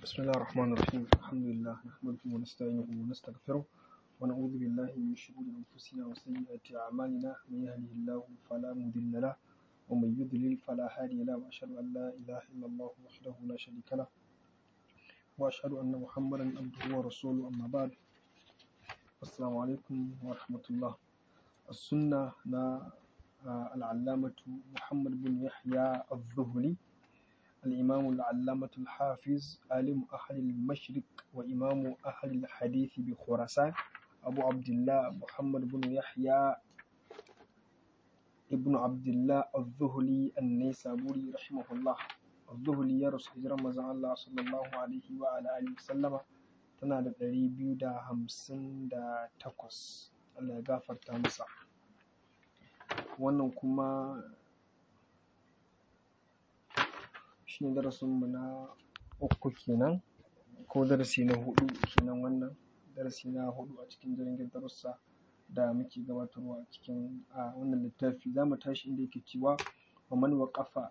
بسم الله الرحمن الرحيم الحمد لله نحمده ونستعينه ونستغفره ونعوذ بالله من شرور أنفسنا وسيئات أعمالنا من يهده الله فلا مضل له ومن يضلل فلا هادي له وأشهد أن لا إله إلا الله وحده لا شريك له وأشهد أن محمدا عبده ورسوله أما بعد السلام عليكم ورحمة الله السنة نا العلامة محمد بن يحيى الظهري الإمام العلامة الحافظ عالم أهل المشرق وإمام أهل الحديث بخراسان أبو عبد الله محمد بن يحيى ابن عبد الله الظهلي النيسابوري رحمه الله الظهلي يا رسول رمضان الله صلى الله عليه وعلى آله وسلم tana da ɗari biyu da hamsin da takwas Allah ya gafarta masa wannan kuma shine darasinmu na uku kenan ko darasi na huɗu kenan wannan darasi na huɗu a cikin jirgin darussa da muke gabatarwa a cikin a wannan littafi za mu tashi inda yake cewa wa man waqafa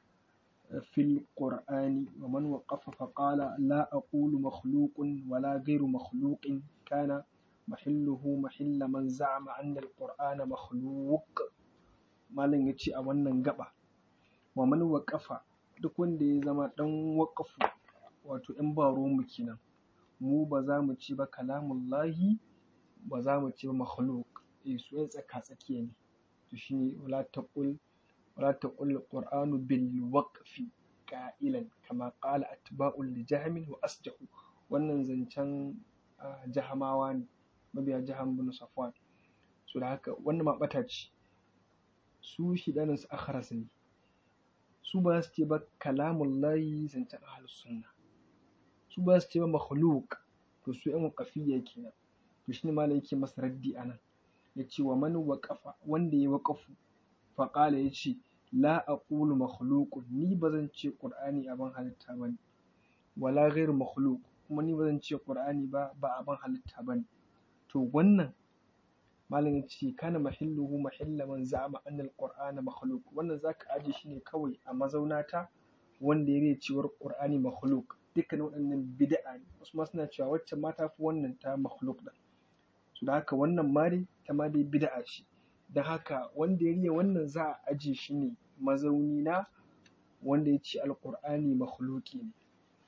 fil qur'ani wa man waqafa fa qala la aqulu makhluqun wa la ghayru makhluqin kana mahilluhu mahilla man za'ama anna al qur'ana makhluq malam yace a wannan gaba wa man waqafa duk wanda ya zama ɗan waƙafu wato ‘yan baro mu kenan mu ba za mu ci ba kalamullahi ba za mu ci ba makhluk eh su ‘yan tsaka tsakiya ne to shine wala taqul wala taqul qur'anu bil waqfi qa'ilan kama qala atba'ul li jahmin wa asjahu wannan zancen jahamawa ne mabiya jaham bin safwan so da haka wannan ma ɓata ce su shidanin su akharas ne su ba su ce ba kalamun layi zancen ahalus sunna su ba su ce ba makhluk to su yan waƙafiyya kenan to shine malam yake masa raddi anan ya ce wa man waqafa wanda ya waƙafu faƙala ya ce la aqulu makhluqun ni ba zan ce qur'ani abin halitta bane wala ghairu makhluq kuma ni ba zan ce qur'ani ba ba abin halitta bane to wannan malam ya ce kana mahilluhu mahilla man za'ama anna alqur'ana makhluq wannan zaka aje shi ne kawai a mazaunata wanda ya rai cewar qur'ani makhluq dukkan waɗannan bid'a ne wasu ma suna cewa wacce ma ta fi wannan ta makhluq din so da haka wannan ma dai ta ma dai bid'a ce don haka wanda ya riya wannan za a aje shi ne mazauni na wanda ya ce alqur'ani makhluqi ne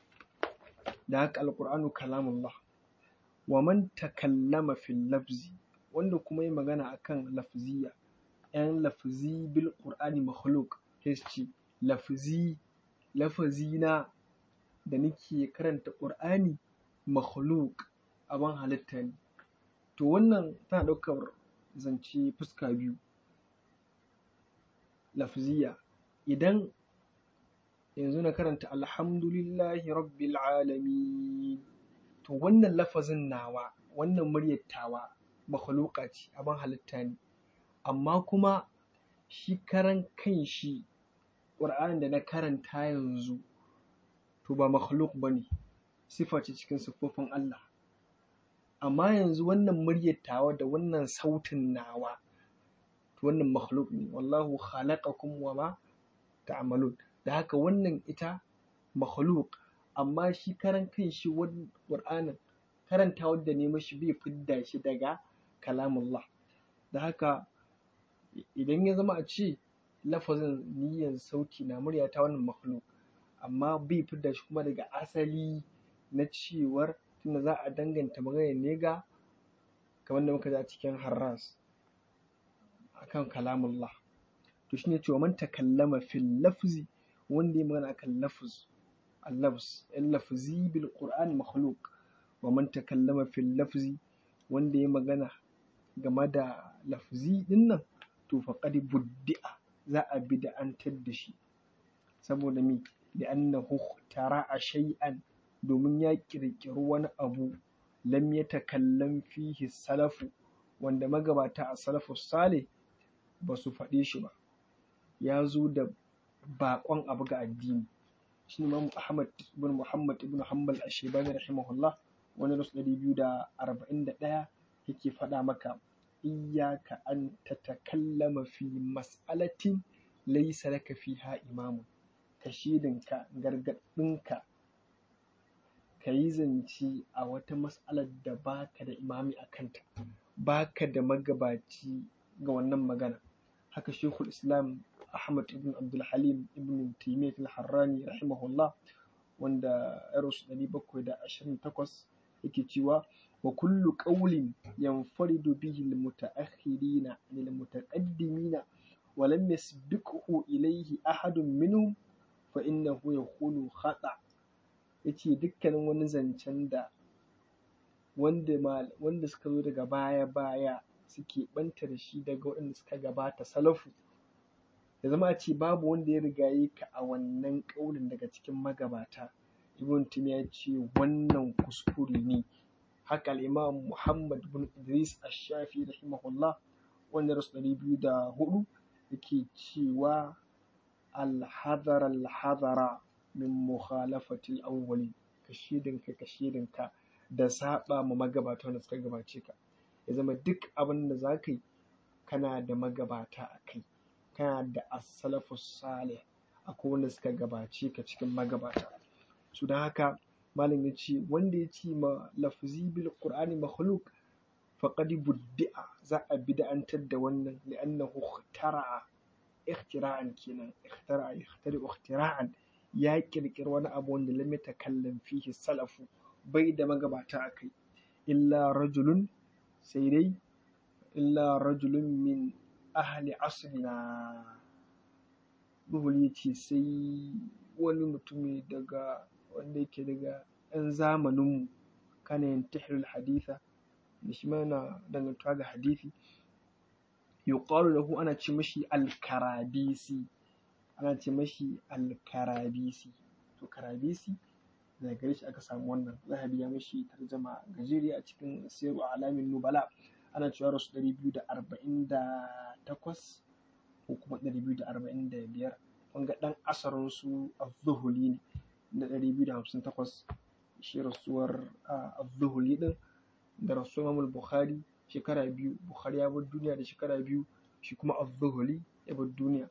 da haka alqur'anu kalamullah wa man takallama fil lafzi wanda kuma yi magana akan lafziya ‘yan lafzi bil ƙur'ani makhluk sai su ce lafzi lafazina da nake karanta ƙur'ani makhluk abin halitta ne to wannan tana ɗaukar zance fuska biyu lafziya idan yanzu na karanta alhamdulillahi rabbil alamin to wannan lafazin nawa wannan muryar tawa makhluqa ce abin halitta ne amma kuma shi karan kan shi ƙur'anin da na karanta yanzu to ba makhluk ba ne sifa ce cikin siffofin Allah amma yanzu wannan muryar tawa da wannan sautin nawa to wannan makhluk ne wallahu khalaqakum wa ma ta'malun da haka wannan ita makhluk amma shi karan kan shi ƙur'anin karanta wadda ne mashi bai fidda shi daga kalamullah da haka idan ya zama a ce lafazin niyyar sauti na murya ta wannan makhluk amma bai fidda shi kuma daga asali na cewar tunda za a danganta magana ne ga kamar da muka ji a cikin harras akan kalamullah to shine cewa man takallama fil lafzi wanda ya magana akan lafz al-lafz al-lafzi bil qur'an makhluq wa man takallama fil lafzi wanda ya magana game da lafzi din nan to faqad buddi'a za a bid'antar da shi saboda me da annahu tara'a shay'an domin ya kirkiri wani abu lam yatakallam fihi salafu wanda magabata a salafu salih ba su faɗe shi ba ya zo da baƙon abu ga addini shi ne Imam Ahmad ibn Muhammad ibn Hanbal Ashebani rahimahullah wani rasu ɗari biyu da arba'in da ɗaya yake faɗa maka iyyaka an tatakallama fi mas'alatin laysa laka fiha imamun ka shedinka gargaɗinka ka yi zance a wata mas'alar da baka da imami a kanta baka da magabaci ga wannan magana haka shekul islam ahmad ibn abdul halim ibn taimiyyat al-harrani rahimahullah wanda ya rasu ɗari bakwai da ashirin takwas yake cewa wa kullu qawlin yanfaridu bihi al-muta'akhirina lil mutaqaddimina wa lam yasbiqhu ilayhi ahadun minhum fa innahu yakunu khata yace dukkanin wani zancen da wanda wanda suka zo daga baya baya suke ɓanta da shi daga waɗanda suka gabata salafu ya zama a ce babu wanda ya rigaye ka a wannan ƙaunin daga cikin magabata ibn timiya ya ce wannan kuskure ne haka al'imam muhammad bin idris ash-shafi rahimahullah wanda rasu ɗari biyu da hudu yake cewa alhadara alhadara min mukhalafatil awwalin ka shedinka ka shedinka da saba ma magabata wanda suka gabace ka ya zama duk abin da za ka yi kana da magabata a kai kana da as-salafus salih akwai wanda suka gabace ka cikin magabata su don haka malam ya ce wanda ya ce ma lafzi bil qur'ani makhluq faqad buddi'a za a bid'antar da wannan li'annahu ikhtara'a ikhtira'an kenan ikhtara'a ikhtari ikhtira'an ya kirkiri wani abu wanda lam yatakallam fihi salafu bai da magabata a kai illa rajulun sai dai illa rajulun min ahli asrina Buhul ya ce sai wani mutumi daga wanda yake daga 'yan zamaninmu kana yin tahlil haditha da shi ma yana dangantuwa ga hadithi yuqalu lahu ana ce mashi al-karabisi ana ce mashi al-karabisi to karabisi daga gare shi aka samu wannan zahabi ya mashi tarjama gajeriya a cikin siru alamin nubala ana cewa rasu ɗari biyu da arba'in da takwas ko kuma ɗari biyu da arba'in da biyar wanga ɗan asarin su az-zuhuli ne na ɗari biyu da hamsin takwas shi rasuwar az-zuhuli ɗin da rasuwar imamul bukhari shekara biyu bukhari ya bar duniya da shekara biyu shi kuma az-zuhuli ya bar duniya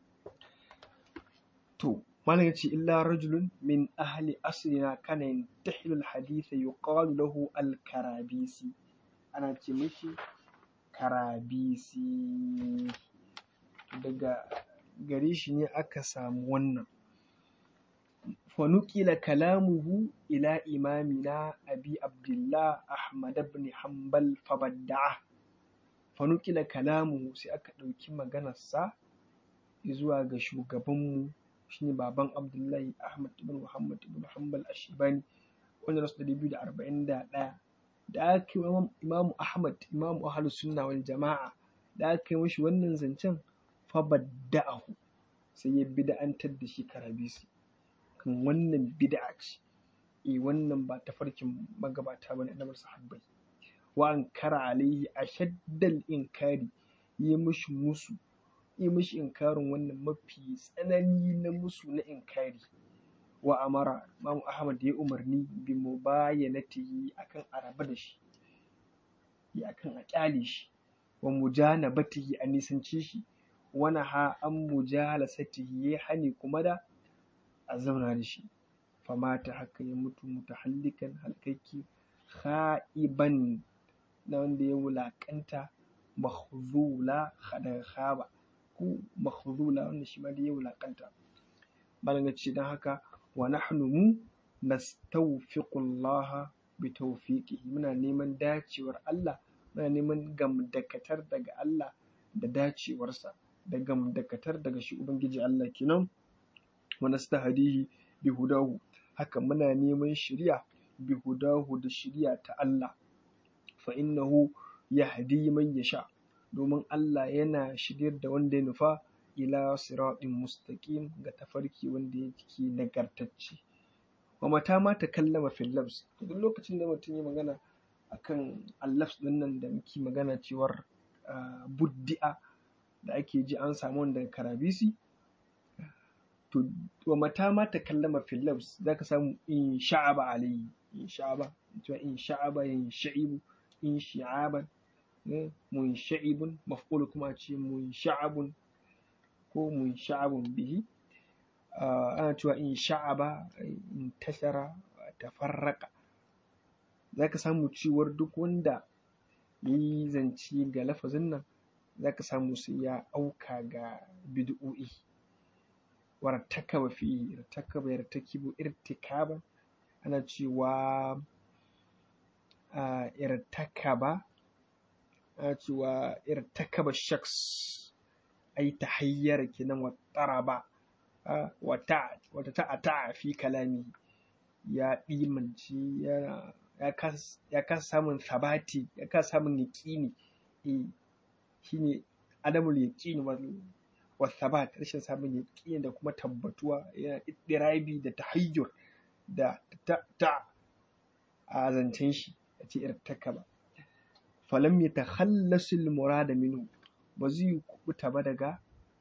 to malam yace illa rajulun min ahli asrina kana yantahilu al-hadith yuqalu lahu al-karabisi ana ce mishi karabisi daga gare shi ne aka samu wannan فنقل كلامه إلى إمامنا أبي عبد الله أحمد بن حنبل فبدعه فنقل كلامه sai aka ɗauki maganarsa zuwa ga shugabanmu shine baban Abdullahi Ahmad ibn Muhammad ibn Hanbal Ashibani wanda rasu ɗari biyu da arba'in da ɗaya da aka yi Imamu Ahmad Imamu Ahlus Sunna wal Jama'a da aka yi mashi wannan zancen fabadda'ahu sai ya bid'antar da shi karabisi kan wannan bid'a ce eh wannan ba tafarkin magabata bane na sahabbai wa ankara alaihi ashaddal inkari yi mishi musu yi mishi inkarin wannan mafi tsanani na musu na inkari wa amara Imam Ahmad ya umarni bi mubayanatihi akan araba da shi ya akan a kyale shi wa mujanabatihi a nisance shi wa naha an mujalasatihi ya hani kuma da a zauna da shi famata haka ya mutu mutahallikan halkaki kha'iban na wanda ya wulaƙanta mahzula da khaba ko mahzula wanda shi ma da ya wulaƙanta malam ce don haka wa nahnu mu nastawfiqu Allah bi tawfiqihi muna neman dacewar Allah muna neman gamdakatar daga Allah da dacewarsa da gamdakatar daga shi ubangiji Allah kenan wa nastahdihi bi hudahu haka muna neman shiriya bi hudahu da shiriya ta Allah fa innahu yahdi man yasha domin Allah yana shiryar da wanda ya nufa ila siratin mustaqim ga tafarki wanda yake nagartacce wa mata ma ta kallama fil labs duk lokacin da mutum ya magana akan allafs din nan da muke magana cewar buddi'a da ake ji an samu wanda karabisi to wa mata ma ta kallama fil labs zaka samu in sha'aba alayhi in sha'aba to in sha'aba in sha'ibu in shi'aban mun sha'ibun maf'ul kuma ce mun sha'abun ko mun sha'abun bihi ana cewa in sha'aba in tashara tafarraka zaka samu cewar duk wanda yayi zance ga lafazin nan zaka samu sai ya auka ga bid'o'i wartakaba fi irtakaba yartakibu irtikaban ana cewa a irtakaba ana cewa irtakaba shaks ai tahayyara kenan wa taraba wata wata ta'ata fi kalami ya ɗimance yana ya kasa samun sabati ya kasa samun yaƙini eh shine adamul yaqini wa sabat rashin samun yaƙini da kuma tabbatuwa yana iddirabi da tahayyur da ta ta a zancen shi yace irtakaba falam yatakhallasul murada minhu ba zai kubuta ba daga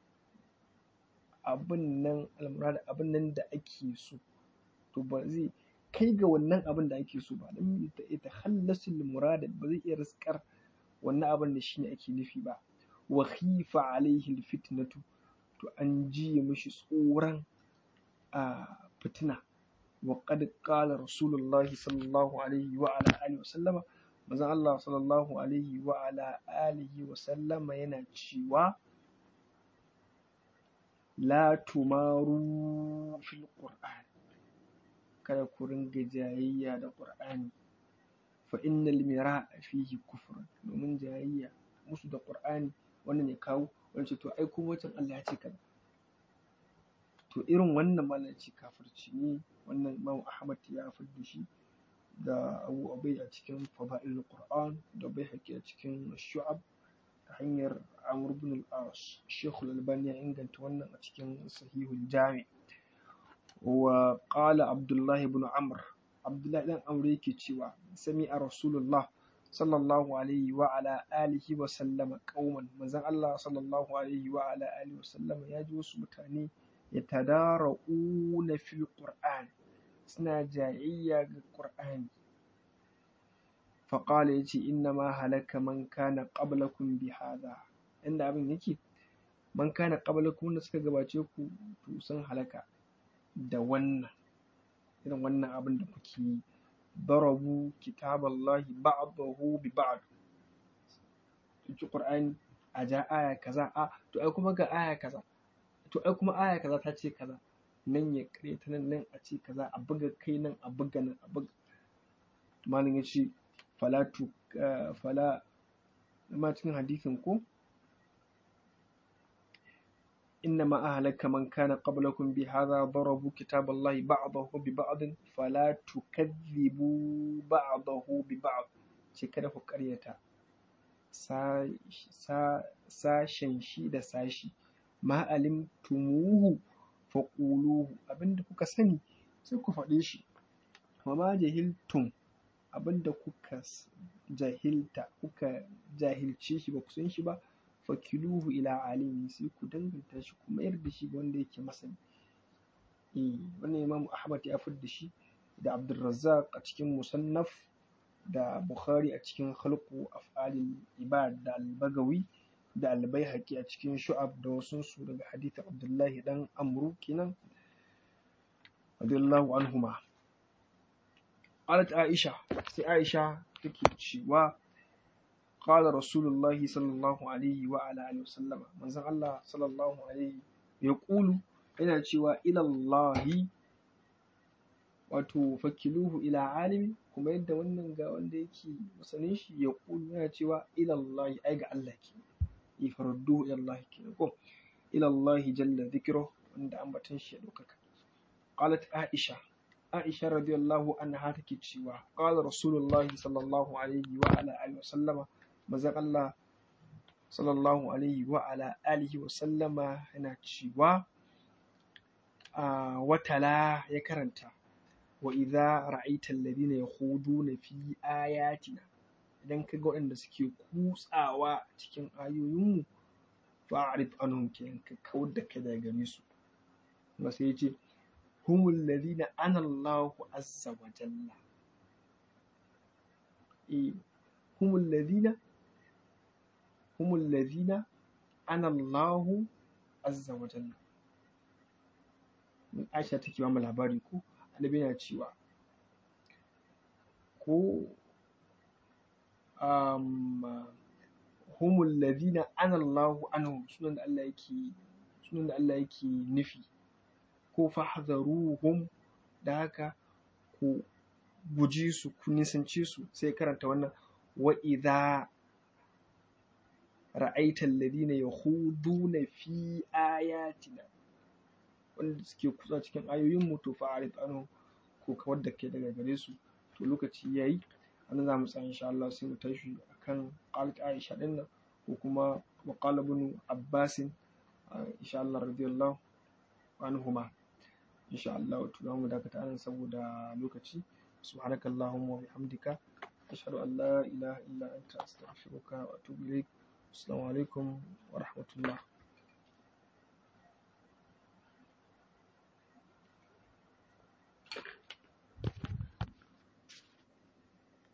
abin nan almurada abin nan da ake so to ba zai kai ga wannan abin da ake so ba lam yatakhallasul murada ba zai iya riskar wannan abin da shine ake nufi ba wa khifa alaihi alfitnatu to an jiye mishi tsoron a fitina wa qad qala rasulullahi sallallahu alaihi wa ala alihi wa sallama manzon Allah sallallahu alaihi wa ala alihi wa sallama yana cewa la tumaru fil qur'an kada ku ringa jayayya da qur'ani fa innal mira'a fihi kufrun domin jayayya musu da qur'ani wannan ya kawo wani ce to ai kuma wancan Allah ya ce kaza to irin wannan malam ce kafirci ne wannan Imam Ahmad ya fidda shi da Abu Ubay a cikin Fada'il Qur'an da Baihaqi a cikin Shu'ab ta hanyar Amr ibn al-As Sheikh al-Albani ya inganta wannan a cikin Sahihul Jami wa qala Abdullah ibn Amr Abdullah dan Amr yake cewa sami'a Rasulullah sallallahu alaihi wa ala alihi wa sallama qauman manzon Allah sallallahu alaihi wa ala alihi wa sallama ya ji wasu mutane yatadara'una fil Qur'an suna jayayya ga Qur'ani faƙala ya ce inna ma halaka man kana qablakum bi hadha inda abin yake man kana qablakum da suka gabace ku to sun halaka da wannan irin wannan abin da kuke yi darabu kitaballahi ba'dahu bi ba'd ci Qur'ani a ja aya kaza a to ai kuma ga aya kaza to ai kuma aya kaza ta ce kaza nan ya kare ta nan nan a ce kaza a buga kai nan a buga nan a buga malam ya ce fala tu fala ma cikin hadisin ko إنما أهلك من كان قبلكم بهذا ضربوا كتاب الله بعضه ببعض فلا تكذبوا بعضه ببعض شكرا فكريتا sashen shi da sashi ma alimtumuhu faƙuluhu abinda kuka sani sai ku faɗe shi wa ma jahiltum abinda kuka jahilta kuka jahilce shi ba ku san shi ba fakiluhu ila alimi sai ku danganta shi ku mayar da shi ga wanda yake masani eh wannan imam ahmad ya da shi da abdulrazzaq a cikin musannaf da bukhari a cikin khalqu af'alil ibad da al-bagawi da al-baihaqi a cikin shu'ab da wasu su daga hadith abdullahi dan amru kenan radiyallahu anhuma qalat aisha sai aisha take cewa qala rasulullahi sallallahu alaihi wa ala alihi wasallam manzon Allah sallallahu alaihi ya kulu yana cewa ila Allahi wato fakiluhu ila alimi kuma yadda wannan ga wanda yake masanin shi ya kulu yana cewa ila Allahi ai ga Allah ke ifarudduhu ila Allah ke ko ila Allahi jalla dhikruhu wanda ambaton shi ya ɗaukaka qalat aisha aisha radiyallahu anha take cewa qala rasulullahi sallallahu alaihi wa ala alihi wasallama manzon Allah sallallahu alaihi wa ala alihi wasallama yana cewa a watala ya karanta wa idza ra'aita alladhina yakhuduna fi ayatina idan ka ga waɗanda suke kutsawa cikin ayoyinmu fa'arif anhum kenan ka kawar da kai daga gare su kuma sai ya ce humul ladina ana Allahu azza wa jalla eh humul ladina humul ladina ana Allahu azza wa jalla Aisha take ba mu labari ko annabi yana cewa ko um, humul ladina anallahu anhum sunan da Allah yake sunan da Allah yake nufi ko fahzaruhum da haka ku guji su ku nisance su sai karanta wannan wa idza ra'aita alladhina yakhuduna fi ayatina wanda suke kusa cikin ayoyin mu to fa'arid anhum ko kawar da kai daga gare su to lokaci yayi anan za mu tsaya insha Allah sai mu tashi akan qalat Aisha din nan ko kuma wa qala ibn Abbas insha Allah radiyallahu anhuma insha Allah to za mu dakata anan saboda lokaci subhanakallahumma wa bihamdika ashhadu an la ilaha illa anta astaghfiruka wa atubu ilaik assalamu alaikum wa rahmatullah